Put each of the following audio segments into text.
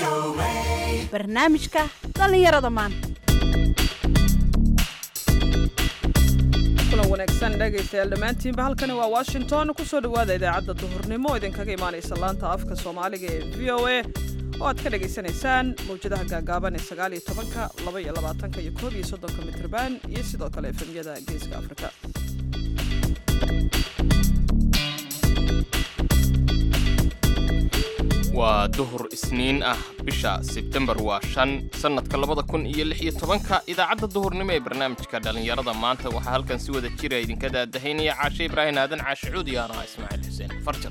barnaamijka dhallinyarada maanta kulan wanaagsan dhegaystayaal dhammaantiinba halkani waa washington kusoo dhowaada idaacadda duhurnimo oo idinkaga imaanaysa laanta afka soomaaliga ee v o a oo aad ka dhagaysanaysaan mawjadaha gaagaaban ee sagaal iyo tobanka laba iyo labaatanka iyo koob iyo soddonka mitrban iyo sidoo kale efemyada geeska afrika waa duhur isniin ah bisha sebtembar waa shan sannadka labada kun iyo lix iyo tobanka idaacadda duhurnimo ee barnaamijka dhallinyarada maanta waxaa halkan si wada jira idinka daadahaynaya caashe ibraahin aadan caashe cuud iyo anaa ismaaciil xuseen farjar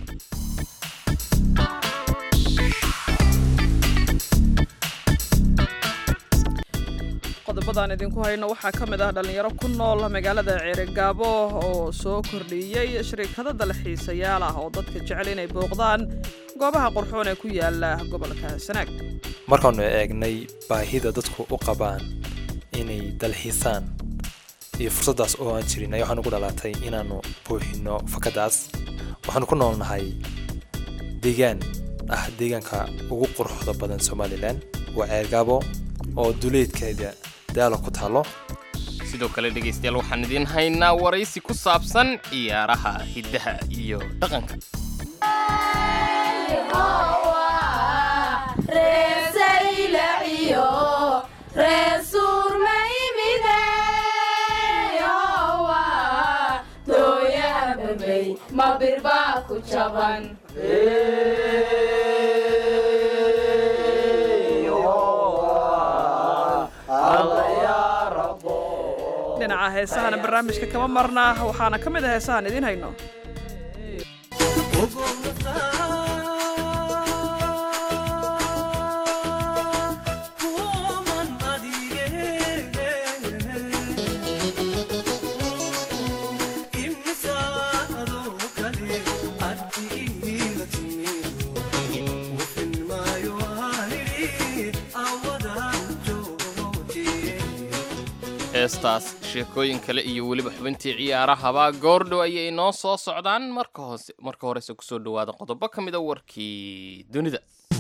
qodobadaan idinku hayno waxaa ka mid ah dhallinyaro ku nool magaalada ceerigaabo oo soo kordhiyey shirikado dalxiisayaal ah oo dadka jecel inay booqdaan goobaha qurxoon ee ku yaala gobolka sanaag markaanu eegnay baahida dadku u qabaan inay dalxiisaan iyo fursaddaas oo aan jirin ayaa waxaan ugu dhalatay inaannu buuxino fakadaas waxaanu ku noolnahay deegaan ah deegaanka ugu quruxda badan somalilan waa ceergaabo oo duleedkeeda daalo ku taalo sidoo kale dhegaystayaal waxaan idiin haynaa waraysi ku saabsan ciyaaraha hiddaha iyo dhaqanka dhinaca heesahana barnaamijka kama marna waxaana ka mid a heesahaan idiin hayno heestaas sheekooyin kale iyo weliba xubintii ciyaarahaba goordhow ayay inoo soo socdaan marka hoose marka horese kusoo dhawaada qodobo ka mida warkii dunida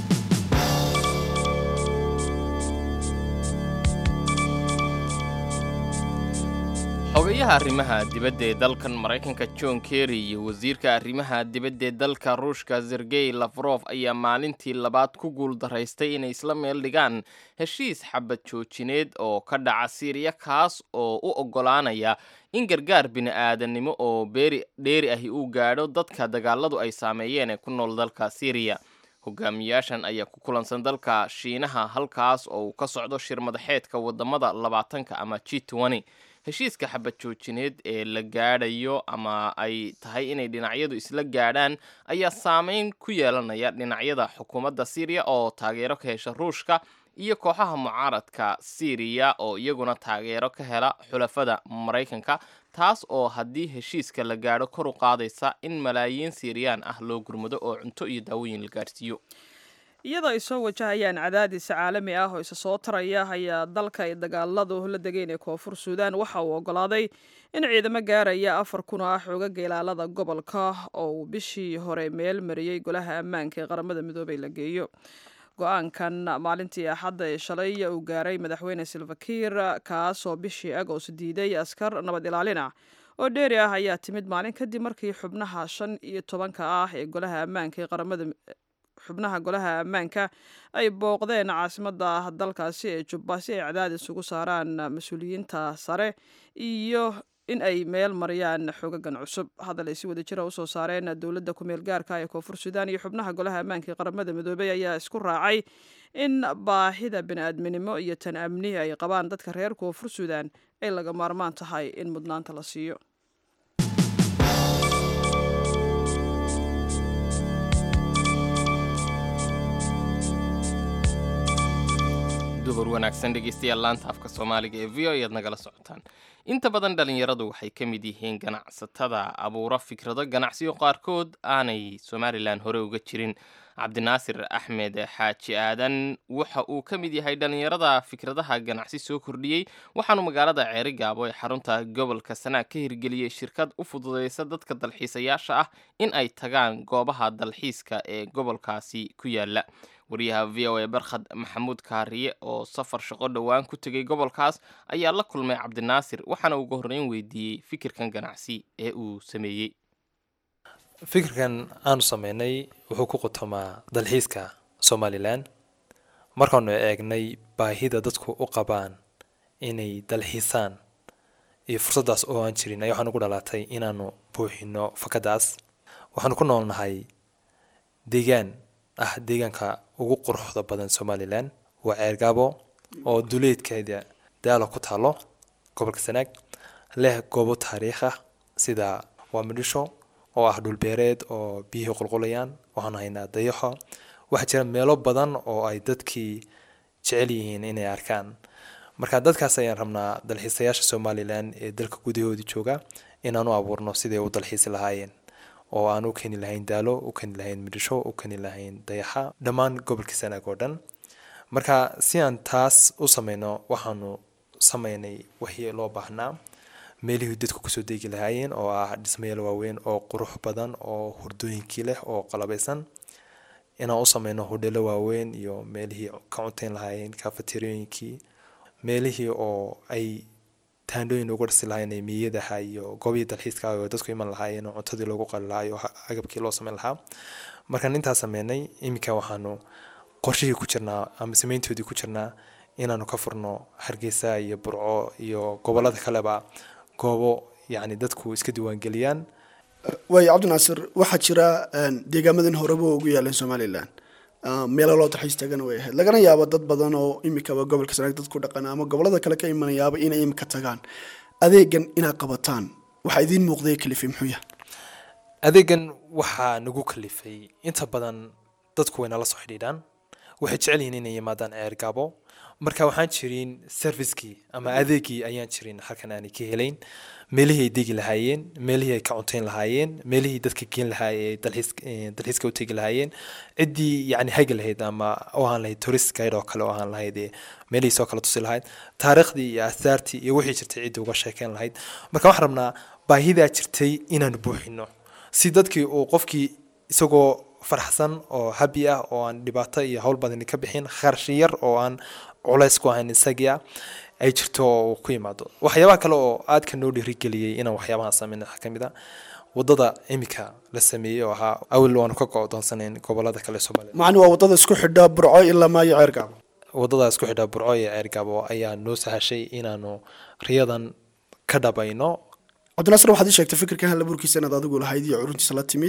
xogayaha arrimaha dibadda ee dalkan maraykanka john kerry iyo wasiirka arrimaha dibadda ee dalka ruushka sergey lafrof ayaa maalintii labaad ku guul daraystay inay isla meel dhigaan heshiis xabad joojineed oo ka dhaca siiriya kaas oo u oggolaanaya in gargaar bini-aadannimo oo beeri dheeri ahi uu gaadho dadka dagaaladu ay saameeyeen ee ku nool dalka siiriya hogaamiyaashan ayaa ku kulansan dalka shiinaha halkaas oo uu ka socdo shir madaxeedka wadamada labaatanka ama g twenty heshiiska xabad joojineed ee la gaadhayo ama ay tahay inay dhinacyadu isla gaadhaan ayaa saameyn ku yeelanaya dhinacyada xukuumadda siiriya oo taageero ka hesha ruushka iyo kooxaha mucaaradka siiriya oo iyaguna taageero ka hela xulafada maraykanka taas oo haddii heshiiska la gaadho kor u qaadaysa in malaayiin siiriyaan ah loo gurmado oo cunto iyo daawooyin la gaadhsiiyo iyadoo ay soo wajahayaan cadaadis caalami ah oo isa soo taraya ayaa dalka ay dagaaladu la degeen ee koonfur suudaan waxa uu oggolaaday in ciidamo gaaraya afar kun oo ah xoogaga ilaalada gobolka oo uu bishii hore meel mariyey golaha ammaanka ee qaramada midoobay la geeyo go-aankan maalintii axadda ee shalay uu gaaray madaxweyne silvakiir kaasoo bishii agost diiday askar nabad ilaalin ah oo dheeri ah ayaa timid maalin kadib markii xubnaha shan iyo tobanka ah ee golaha ammaanka ee qaramada xubnaha golaha ammaanka ay booqdeen caasimadda dalkaasi ee jubba si ay cadaadis ugu saaraan mas-uuliyiinta sare iyo in ay meel mariyaan xogagan cusub hadal ay si wada jira usoo saareen dowladda ku-meel gaarka ee koonfur suudaan iyo xubnaha golaha ammaanka ee qaramada midoobey ayaa isku raacay in baahida bini-aadminimo iyo tan amni ay qabaan dadka reer koonfur suudaan ay laga maarmaan tahay in mudnaanta la siiyo duhur wanaagsan dhegeystayaal laanta afka soomaaliga ee v o ayaad nagala socotaan inta badan dhallinyaradu waxay ka mid yihiin ganacsatada abuura fikrado ganacsiyo qaarkood aanay somalilan hore uga jirin cabdinaasir axmed xaaji aadan waxa uu ka mid yahay dhallinyarada fikradaha ganacsi soo kordhiyey waxaanu magaalada ceeri gaabo ee xarunta gobolka sanaag ka hirgeliyey shirkad u fududeysa dadka dalxiisayaasha ah in ay tagaan goobaha dalxiiska ee gobolkaasi ku yaala wariyaha v o a barkhad maxamuud kaariye oo safar shaqo dhowaan ku tegay gobolkaas ayaa la kulmay cabdinaasir waxaana ugu horreyn weydiiyey fikirkan ganacsi ee uu sameeyey fikirkan aanu sameynay wuxuu ku qutumaa dalxiiska somalilan markaanu eegnay baahida dadku u qabaan inay dalxiisaan iyo fursaddaas oo aan jirin ayaa waxaan ugu dhalaatay inaanu buuxino fakadaas waxaanu ku noolnahay deegaan ah deegaanka ugu quruxda badan somalilan waa ceergaabo oo duleedkeeda daalo ku taalo gobolka sanaag leh goobo taariikh ah sida waa midhisho oo ah dhulbeereed oo biyihii qulqulayaan waxaanu haynaa dayaxo waxaa jira meelo badan oo ay dadkii jecel yihiin inay arkaan marka dadkaas ayaan rabnaa dalxiisayaasha somalilan ee dalka gudahoodii jooga inaan u abuurno siday u dalxiisi lahaayeen oo aan u keeni lahayn daalo u keeni lahayn midhisho u keeni lahayn dayaxa dhammaan gobolka sanaag oo dhan marka si aan taas u sameyno waxaanu sameynay wixii loo baahnaa meelihii dadku kusoo deegi lahaayeen oo ah dhismayaal waaweyn oo qurux badan oo hurdooyinkii leh oo qalabaysan inaan u sameyno hodhelo waaweyn iyo meelihii ka cunteyn lahaayeen kafateriyooyinkii meelihii oo ay taandhooyin uga dhisi lahaayeen miyadaha iyo goobihii dalxiiska oo dadku iman lahaayeen oo cuntadii loogu qali lahaa iyo agabkii loo sameyn lahaa markaan intaas sameynay iminka waxaanu qorshihii ku jirnaa ama sameyntoodii ku jirnaa inaanu ka furno hargeysa iyo burco iyo gobolada kaleba goobo yacni dadku iska diiwaangeliyaan waayo cabdinaasir waxaa jira deegaamadan horeba ugu yaaleen somalilan meelo loo dalxiis tagana way ahayd lagana yaabo dad badan oo imikaba gobolka sanaag dad ku dhaqana ama gobolada kale ka imanayaaba inay imika tagaan adeegan inaad qabataan waxaa idiin muuqday kalifi muxuu yahay adeegan waxaa nagu kalifay inta badan dadku way nala soo xidhiidhaan waxay jecel yihiin inay yimaadaan ceer gaabo marka waxaan jirin servicekii ama adeegii ayaan jirin halkan aanay ka helayn meelihii ay degi lahaayeen meelihii ay ka cunteyn lahaayeen meelihii dadka geen lahaa ee dalxiiska u tegi lahaayeen ciddii yacni hagi lahayd ama u ahaan lahayd tourist guide oo kale oo ahaan lahayd ee meelihii soo kala tusi lahayd taariikhdii iyo asaartii iyo wixii jirtay ciddii uga sheekeyn lahayd marka waxaan rabnaa baahidaa jirtay inaanu buuxino si dadkii uu qofkii isagoo faraxsan oo habi ah oo aan dhibaato iyo howl badani ka bixin kharashi yar oo aan culays ku ahayn isagii ah ay jirto oo uu ku yimaado waxyaabaha kale oo aadka noo dhiirigeliyey inaan waxyaabaha sameyn waxaa ka mid a wadada imika la sameeyey oo ahaa awil waanu ka go-doonsanayn gobolada kale soomaaliya macni waa wadada isku xidha burco ilaa maayo ceergaabo wadada isku xidha burco iyo ceergaabo ayaa noo sahashay inaanu riyadan ka dhabayno cabdinaasir waxaad ii sheegtay fikirkan halabuurkiisa inaad adigu lahayd iyo curuntiisa la timid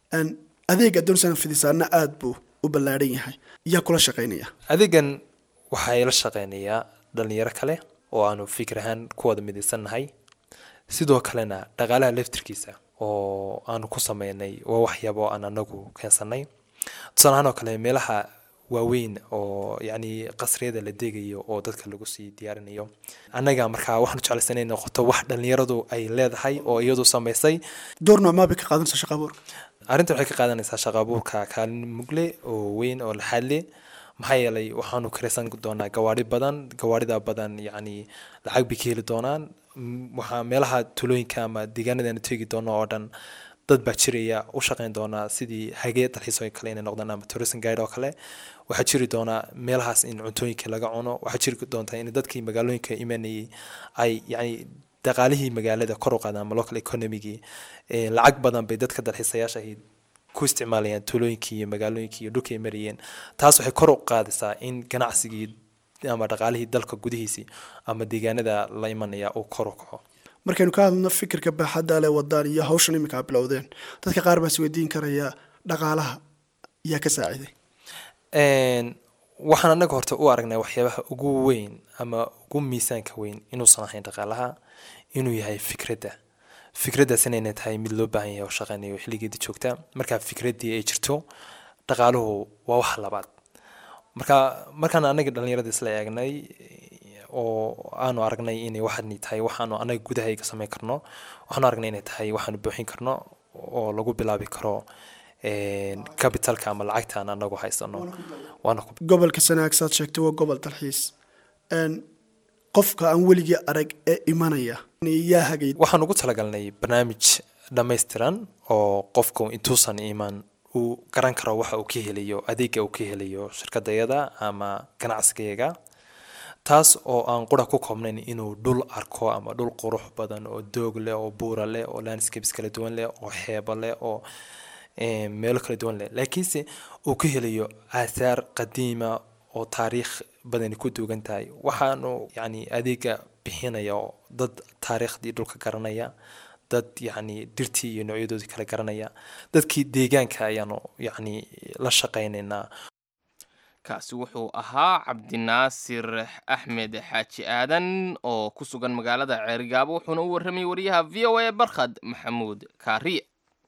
adeega doonsan fidisaana aada buu u ballaadhan yahay yaa kula shaqaynaya adeegan waxaa ila shaqeynayaa dhalinyaro kale oo aanu fikir ahaan ku wada midaysannahay sidoo kalena dhaqaalaha leftirkiisa oo aanu ku sameynay waa waxyaabo aan anagu keensanay tusaale ahaan oo kale meelaha waaweyn oo yacni qasriyada la degayo oo dadka lagu sii diyaarinayo annaga markaa waxaanu jeclaysan inay noqoto wax dhalinyaradu ay leedahay oo iyadu samaysay door noocmaa bay ka qaadanaysa shaqa abuurka arrintan waxay ka qaadanaysaa shaqa abuurka kaalin mugle oo weyn oo laxaad leh maxaa yeelay waxaanu karaysan doonaa gawaari badan gawaarida badan yacni lacag bay ka heli doonaan waxaa meelaha tulooyinka ama deegaanadaanu tegi doono oo dhan dad baa jiraya u shaqeyn doonaa sidii hagee dalxiisoo kale inay noqdaan ama tourism guide oo kale waxaa jiri doonaa meelahaas in cuntooyinka laga cuno waxaa jiri doontaa in dadkii magaalooyinka imanayay ay yacni dhaqaalihii magaalada kor u qaadaan ama local economygii lacag badan bay dadka dalxiisayaasha ahayd ku isticmaalayaan tuulooyinkii iyo magaalooyinkii iyo dhulkii ay marayeen taas waxay kor u qaadaysaa in ganacsigii ama dhaqaalihii dalka gudihiisii ama deegaanada la imanaya uu kor u kaco markaynu ka hadlno fikirka baaxadda leh wadaan iyo hawshan iminka a bilowdeen dadka qaar baa isweydiin karaya dhaqaalaha yaa ka saaciday waxaan anaga horta u aragnay waxyaabaha ugu weyn ama ugu miisaanka weyn inuusan ahayn dhaqaalaha inuu yahay fikradda fikraddaas inayna tahay mid loo baahan yahay oo shaqeynayo xilligeeda joogta markaa fikraddii ay jirto dhaqaaluhu waa wax labaad marka markaan anaga dhalinyarada isla eegnay oo aanu aragnay inay waxani tahay waxaanu anaga gudahayga sameyn karno waxaanu aragnay inay tahay waxaanu buuxin karno oo lagu bilaabi karo capitalka ama lacagta aan anagu haysano waana ku gobolka sanaag saad sheegtay waa gobol dalxiis qofka aan weligii arag ee imanaya yaa hagay waxaan ugu talagalnay barnaamij dhammaystiran oo qofku intuusan iman uu garan karo waxa uu ka helayo adeega uu ka helayo shirkadayada ama ganacsigayaga taas oo aan qura ku koobnayn inuu dhul arko ama dhul qurux badan oo doog leh oo buura leh oo landscapes kala duwan leh oo xeebo leh oo meelo kala duwan leh laakiinse uu ka helayo aathaar qadiima oo taariikh badani ku duugan tahay waxaanu yacni adeega bixinaya oo dad taariikhdii dhulka garanaya dad yacni dhirtii iyo noocyadoodii kala garanaya dadkii deegaanka ayaanu yacni la shaqaynaynaa kaasi wuxuu ahaa cabdinaasir axmed xaaji aadan oo ku sugan magaalada ceerigaabo wuxuuna u warramayay wariyaha v o a barkhad maxamuud kaariye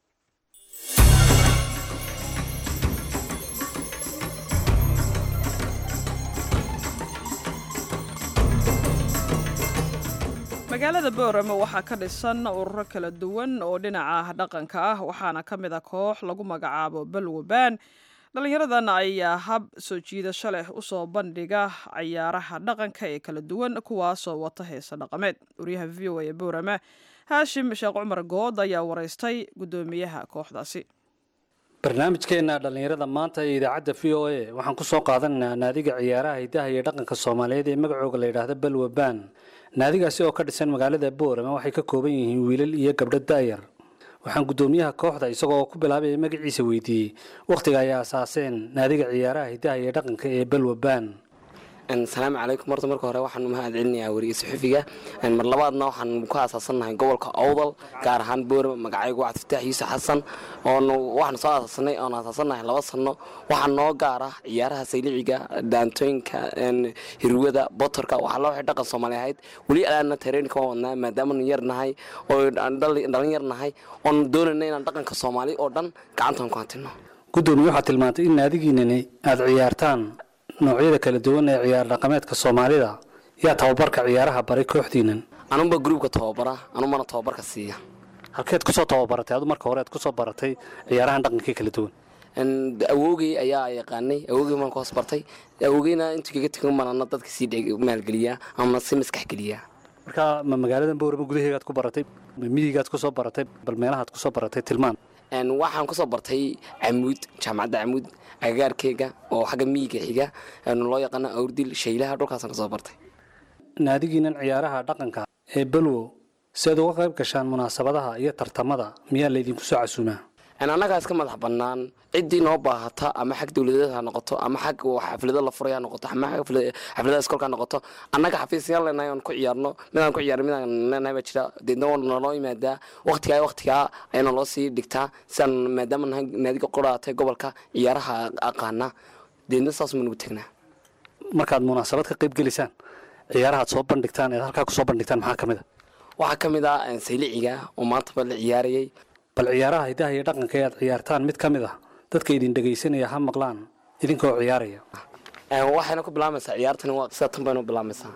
magaalada boorama waxaa ka dhisan ururo kala duwan oo dhinaca dhaqanka ah waxaana ka mid a koox lagu magacaabo balwabaan dhallinyaradan ayaa hab soo jiidasho leh usoo bandhiga cayaaraha dhaqanka ee kala duwan kuwaasoo wata heesa dhaqameed waryaha v o a ee boorama haashim sheekh cumar good ayaa waraystay guddoomiyaha kooxdaasi barnaamijkeenna dhallinyarada maanta ee idaacadda v o a waxaan ku soo qaadanaynaa naadiga ciyaaraha hidaha iyo dhaqanka soomaaliyeed ee magacooga la yidhaahdo balwabaan naadigaasi oo ka dhisan magaalada boorama waxay ka kooban yihiin wiilal iyo gabdho daayar waxaan guddoomiyaha kooxda isagoo ku bilaabaya magaciisa weydiiyey wakhtiga ay aasaaseen naadiga ciyaaraha hidaha iyo dhaqanka ee balwabaan asalaamu calaykum horta marka hore waxaan mahad celinayaa weriga suxufiga mar labaadna waxaan ku aasaasannahay gobolka owdal gaar ahaan boorama magacaygu wacd fataax yuusuf xasan oon waxaan soo aasaasanay oon aasaasannahay laba sano waxaa noo gaar ah ciyaaraha sayliciga daantooyinka hirwada botorka waxaa loo waxay dhaqan soomaali ahayd weli alaana tareenka waan wadnaa maadaamanu yar nahay oo dhalin yar nahay oon doonayna inaan dhaqanka soomaali oo dhan gacantaan ku hantino guddoomiye waxaad tilmaantay in naadigiinani aada ciyaartaan noocyada kala duwan ee ciyaar dhaqameedka soomaalida yaa tababarka ciyaaraha baray kooxdiinan anuba gruubka tababara anumana tababarka siiya halkeed kusoo tababaratay adu marka hore aad kusoo baratay ciyaarahan dhaqankii kala duwan awoogey ayaa yaqaanay awoogey maan ku hoos bartay awoogeyna intuu kaga tegan manana dadka sii maalgeliyaa ama si maskax geliyaa marka ma magaalada boorama gudaheegaad ku baratay ma miyigaad kusoo baratay bal meelahaad kusoo baratay tilmaan waxaan kusoo bartay camuud jaamacadda camuud agagaarkeyga oo xagga miyiga xiga loo yaqaano awrdil shaylaha dhulkaasaan kasoo bartay naadigiinan ciyaaraha dhaqanka ee balwo si aad uga qayb gashaan munaasabadaha iyo tartamada miyaa laydinku soo casuumaa annagaa iska madax bannaan ciddii noo baahata ama xag dowladeed ha noqoto ama xag xaflado la furay ha noqoto ama xafladaha iskoolka ha noqoto annaga xafiisyaan leenahay oon ku ciyaarno midaan ku ciyaarno midaan leenahay baa jira deedna waa naloo yimaadaa waqtigaa waqtigaa ayaana loo sii dhigtaa sidaan maadaama nahay naadiga qoraatay gobolka ciyaaraha aqaana deedna saas ma nugu tegnaa markaad munaasabad ka qayb gelisaan ciyaarahaad soo bandhigtaan eed halkaa kusoo bandhigtaan maxaa ka mid a waxaa ka mid ah sayliciga oo maantaba la ciyaarayay bal ciyaaraha hidaha iyo dhaqanka ee aad ciyaartaan mid ka mid ah dadka idin dhegaysanaya ha maqlaan idinkoo ciyaaraya waxayna ku bilaamaysaa ciyaartani waa sida tan baynu bilaamaysaa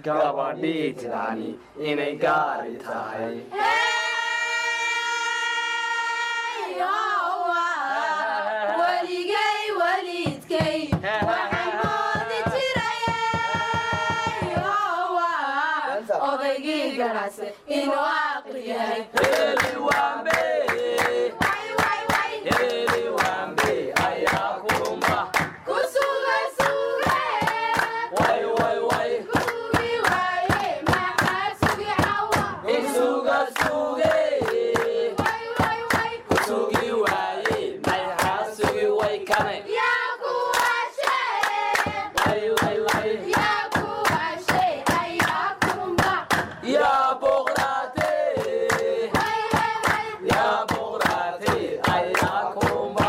gabadhii tidani inay gaari tahay weligay weliidkay waxaan moodi jiray odaygii ganacsi inuu aqli yahay ku sugay suge kusugi waaye maxaa sugi cawa isuga suge way way way sugi waaye maxaa sugi way kane yaa kuwashe way way way yaa kuwashe ayaa kurumba yaa boqraate way way way yaa boqraate ayaa kurumba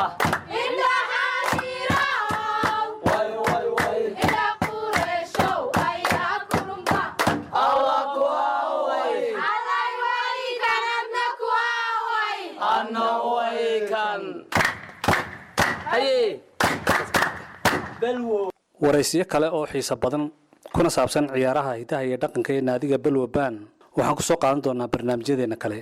indhaxaadirow way way way ila qureeshow ayaa kurumba alla ku away allay wali kanadna ku away anna way kan haye balwo waraysiyo kale oo xiiso badan kuna saabsan ciyaaraha hidaha iyo dhaqanka ee naadiga balwa baan waxaan kusoo qaadan doonaa barnaamijyadeena kale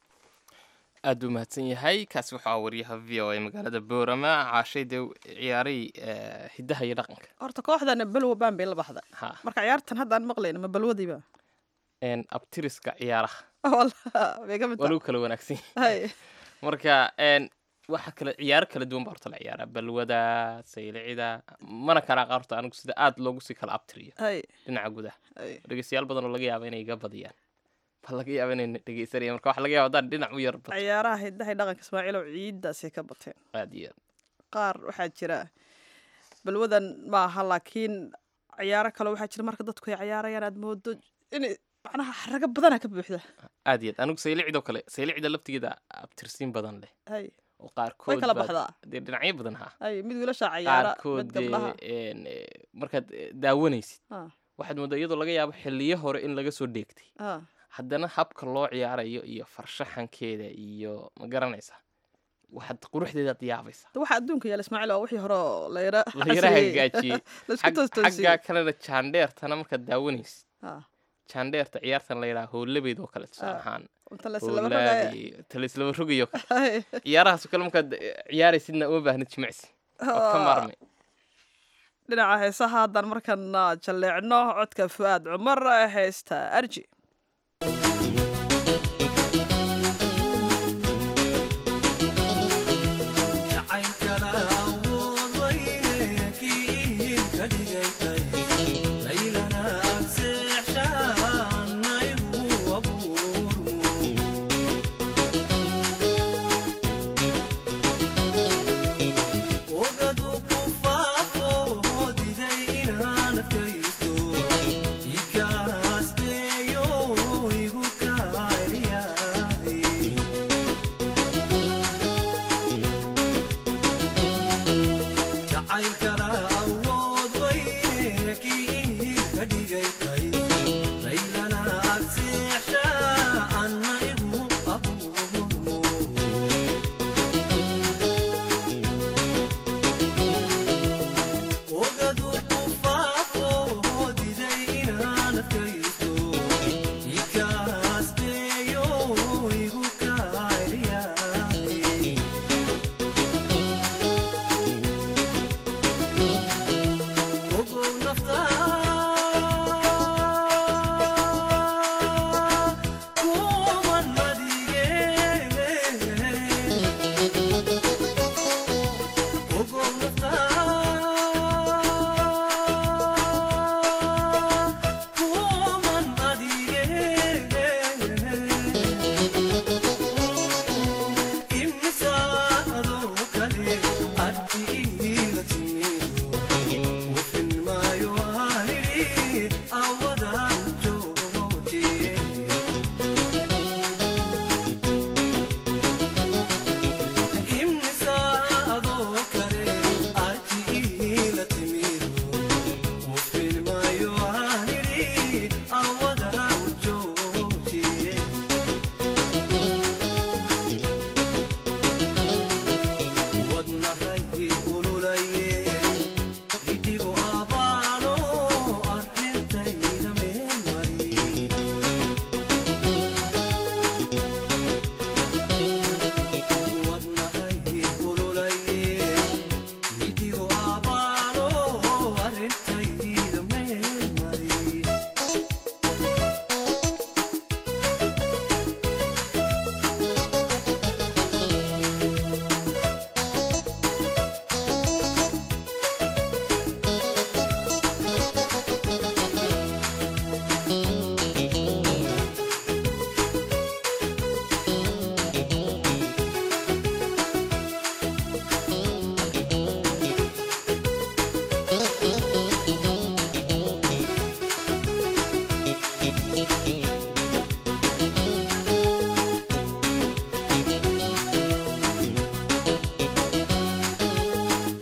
aad buu mahadsan yahay kaasi waxaa wariyaha v o a magaalada boorama caashay dee ciyaaray eh, hidaha iyo dhaqanka horta kooxdana balwa baan bay la baxda ha marka ciyaartan haddaan maqlayna ma balwadiiba En, abtiriska ciyaaraha Wallah, way ka mid waa tahay. lagu kala wanaagsan yahay. Hay. marka en, waxa kale ciyaaro kala duwan baa horta la ciyaara balwada saylicida mana kala qaarto anigu sida aad loogu sii kala abtiriyo Hay. dhinaca gudaha Hay. dhegeystayaal badan oo laga yaaba inay iga badiyaan baa laga yaaba inay dhegeysanayaan marka waxa laga yaaba haddaan dhinac u yar bato ciyaaraha hidaha iyo dhaqanka ismaaciilow ciidaasay ka bateen aad iyo aad qaar waxaa jira balwadan maaha laakiin ciyaaro kale waxaa jira marka dadku ay ciyaarayaan aad moodo in macnaha xaraga badana ka buuxda aad iyo aad anigu saylicidoo kale saylicida laftigeeda abtirsiin badan leh hay oo way qaarkood kala baad- baxdaa dee dhinacyo badan ha hay mid wiilasha ciyaara qaarkood mid gabdhaha dee en, eh, markaad eh, daawanaysid Ah, waxaad moodaa iyadoo laga yaabo xiliyo hore in laga soo dheegtay ah. haddana habka loo ciyaarayo iyo farshaxankeeda iyo ma garanaysaa waxaad quruxdeedaad yaabaysa De waxa adduunka yaala ismaaciil waa wixii hore oo la yara la yara casriyeeyey. hagaajiyey la isku Xag- toostoosiyey xaggaa kalena jaandheertana markaad daawanaysid Ah, jaandheerta ciyaartan la yidhaha howlabeyd oo kale tusaale Ah, ahaan inta la islaba rogaya howlaadi talislaba rogayo kale Hay. ciyaarahaasoo kale markaad eh, ciyaaraysidna uma baahnid jimicsi waad ka Ah, maarmay dhinaca heesaha haddaan markana jalleecno codka fu'aad cumar heesta arji Ikaas deyo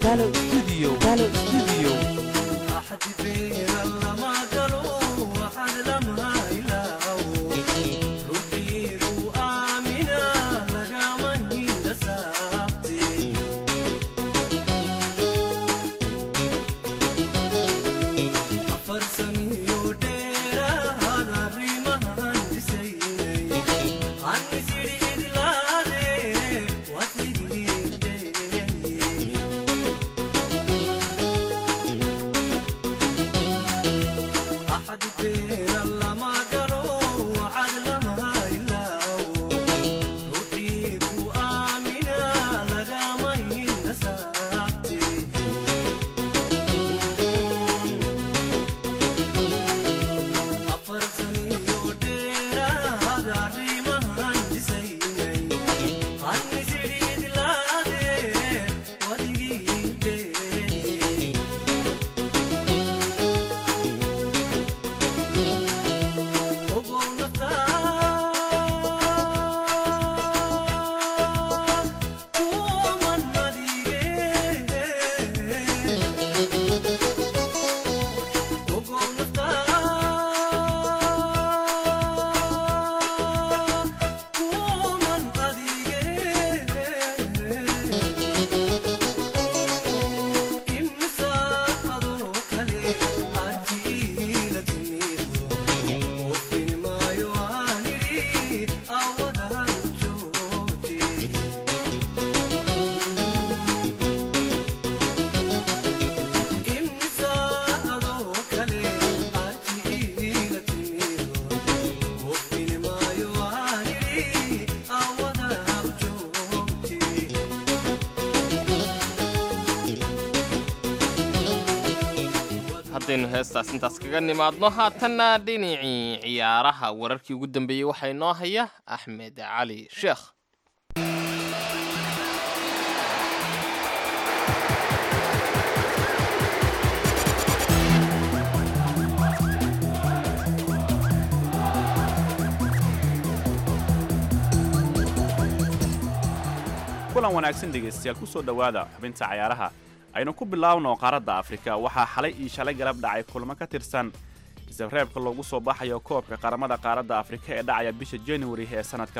haddaynu heestaas intaas kaga nimaadno haatanna dhinacii ciyaaraha wararkii ugu dambeeyey waxaa inoo haya axmed cali sheekh kulan wanaagsan dhegaystayaal ku soo dhowaada xubinta cayaaraha aynu ku bilaabno qaaradda afrika waxaa xalay iyo shalay galab dhacay kulamo ka tirsan isreebka loogu soo baxayo koobka qaramada qaaradda afrika ee dhacaya bisha januari ee sannadka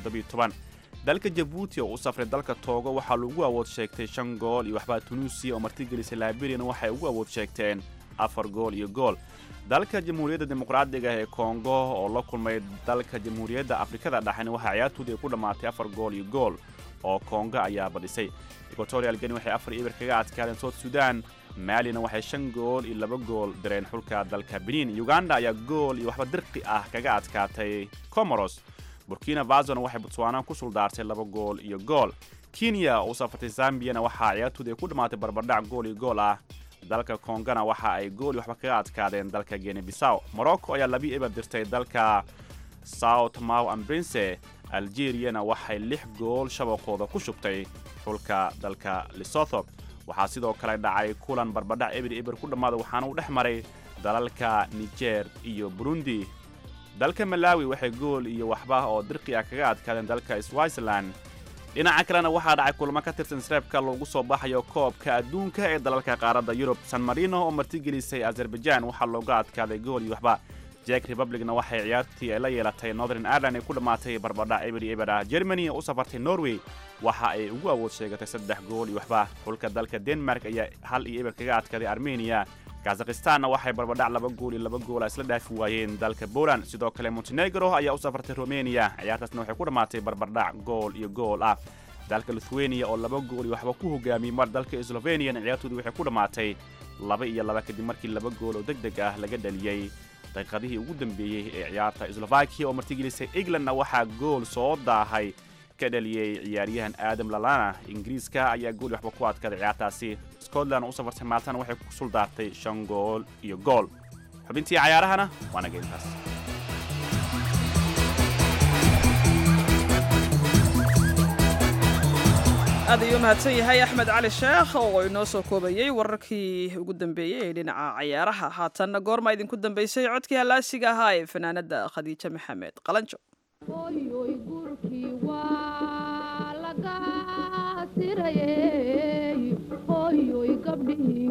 dalka jabuuti oo u safray dalka toogo waxaa lagu awood sheegtay shan gool iyo waxbaa tunuusiya oo martigelisay laaberian waxay ugu awood sheegteen afar gool iyo gool dalka jamhuuriyadda dimuqraadiga ee kongo oo la kulmay dalka jamhuuriyadda afrikada dhexena waxaa ciyaartoodii ay ku dhammaatay afar gool iyo gool oo kongo ayaa badhisay equatorial geni waxay afar ibir kaga adkaadeen south sudan maalina waxay shan gool iyo laba gool direen xulka dalka benin uganda ayaa gool iyo waxba dirqi ah kaga adkaatay comoros burkina fasona waxay botswana ku suldaartay laba gool iyo gool kenya oo u safartay zambiyana waxaa ciyaartoodii ay ku dhammaatay barbardhac gool iyo gool ah dalka kongana waxa ay gool iyo waxba kaga adkaadeen dalka geni bisaw morocco ayaa labi eber dirtay dalka south maw ambrinse algeriyana waxay lix gool shabaqooda ku shubtay xulka dalka lesotho waxaa sidoo kale dhacay kulan barbadhac eber eber ku dhammaada waxaana uu dhex maray dalalka niger iyo burundi dalka malawi waxay gool iyo waxba oo dirqi ah kaga adkaadeen dalka switzerland dhinaca kalena waxaa dhacay kulamo ka tirsan sreebka loogu soo baxayo koobka adduunka ee dalalka qaaradda yurub san marino oo martigelisay azerbaijan waxaa looga adkaaday gool iyo waxba jek republicna waxay ciyaartii ay la yeelatay northern ireland ay ku dhammaatay barbadhac eber eber ah germany oo u safartay norway waxa ay ugu awood sheegatay saddex gool iyo waxba xulka dalka denmark ayaa hal iyo eber kaga adkaaday armenia kazakhstanna waxay barbadhac laba gool iyo laba goola isla dhaafi waayeen dalka poland sidoo kale montenegro ayaa u safartay romania ciyaartaasna waxay ku dhammaatay barbardhac gool iyo gool ah dalka lithuania oo laba gool iyo waxba ku hogaamiyey mar dalka sloveniana ciyaartoodii waxay ku dhammaatay laba iyo laba kadib markii laba gool oo deg deg ah laga dhaliyey daqiiqadihii ugu dambeeyey ee ciyaarta slovakia oo martigelisay englandna waxaa gool soo daahay ka dhaliyey ciyaaryahan aadam lalana ingiriiska ayaa gool waxba ku adkaaday ciyaartaasi scotland oo u safartay maaltana waxay ku suldaartay shan gool iyo gool xubintii cayaarahana waana geyntaas aad ayuu mahadsan yahay axmed cali sheekh oo inoo soo koobayey wararkii ugu dambeeyey ee dhinaca cayaaraha haatanna goorma idinku dambeysay codkii hallaasiga ahaa ee fanaanadda khadiijo maxamed qalanjo gurkii waa laga siraye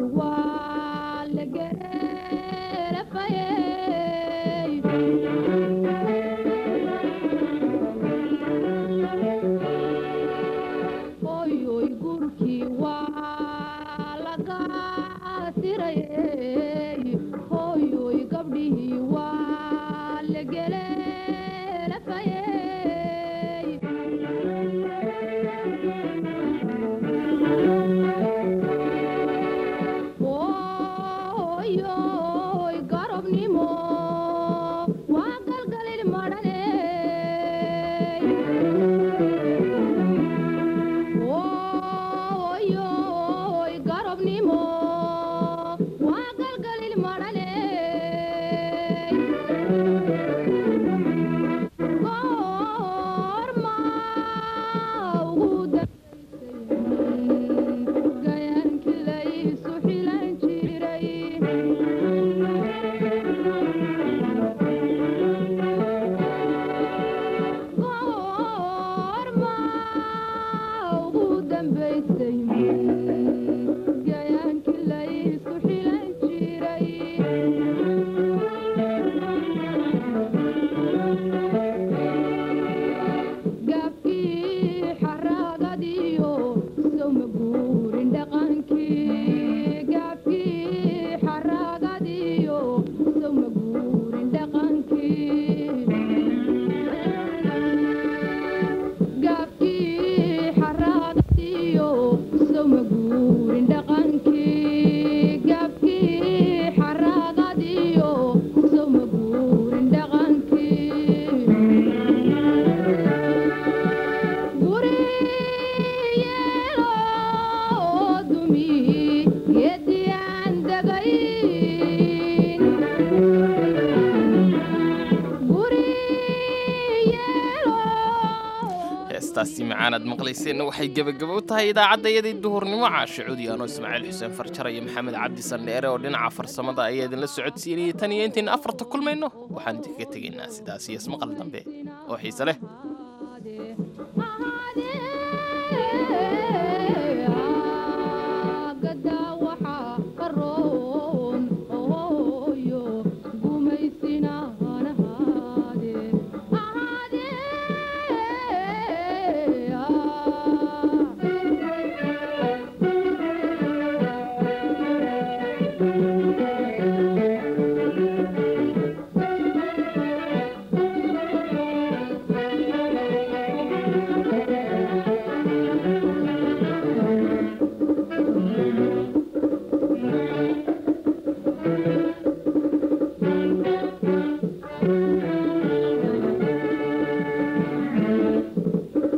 heestaasi macaanaad maqlayseenna waxay gebagabo u tahay idaacaddayadii duhurnimo caashe cudi anoo ismaaciil xuseen farjar iyo maxamed cabdi sandheere oo dhinaca farsamada ayaa idinla socodsiinayay tan iyo intayna afarta kulmayno waxaan idinkaga tegaynaa sidaas iyo ismaqal dambe oo xiise leh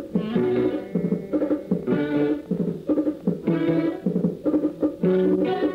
Thank you.